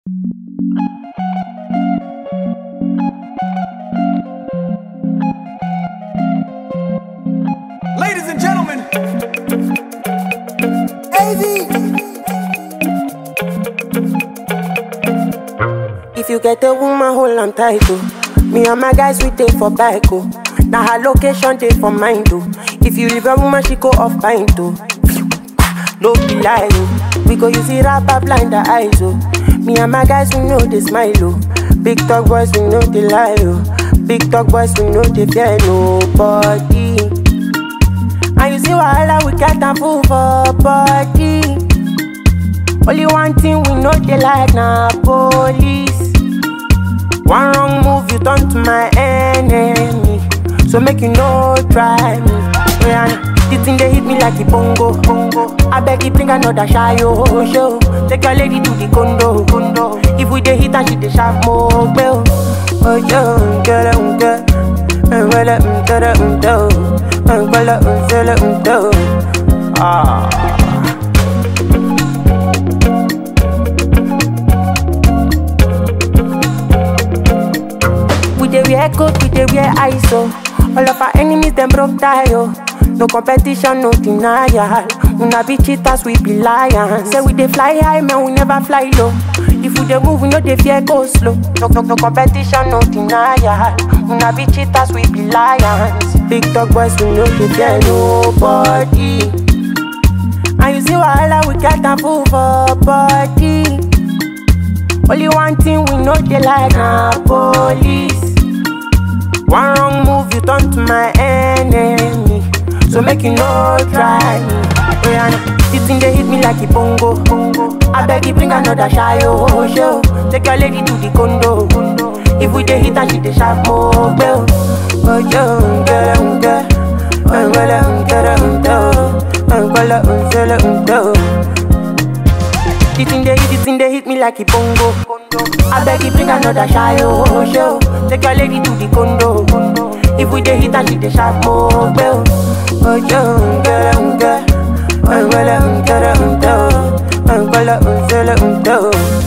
Ladies and gentlemen, If you get a woman, hold on tight, oh. Me and my guys, we take for bike, oh. Now her location, take for mine, oh. If you leave a woman, she go off pint, oh. No be lie, oh. We go use it rapper blind the eyes, oh. Me and my guys, we know they smile, oh. Big talk boys, we know they lie, oh. Big talk boys, we know they fear nobody. And you see wahala, we get a fool for body. Only one thing we know they like na police. One wrong move, you turn to my enemy. So make you no try me. Yeah, the thing they hit me like a bongo, bongo. I beg you bring another shy oh, show. Take your lady to the condo, condo. If we dey hit and she dey sharp more, bell. Oh yo, get it, um, get. Well, um, get it, um, do. Well, um, sell it, um, do. Ah. We dey wear coat, we dey wear ISO. All of our enemies them broke tie oh. No competition, no denial. Una be cheaters, we be lions. Say we dey fly high, man, we never fly low. If we dey move, we no dey fear go slow. No, no, no competition, no denial. Una be cheaters, we be lions. Big dog boys, we no dey fear nobody. And you see wahala, we get a fool for body. Only one thing we know they like na police. One wrong move, you turn to my enemy. So make you no try me. Oh, yeah, nah. this thing they hit me like a bongo, bongo. I beg you bring another shy oh show. Take your lady to the condo, condo. If we dey hit and she dey sharp more bell. Oh yo, get um get, oh well um get um do, oh well um sell um do. The thing they hit, the thing they hit me like a bongo. I beg you bring another shy oh show. Take your lady to the condo. If we dey hit and she dey sharp more bell. Oh yo, get um get, oh well um get um do, oh well um sell um do.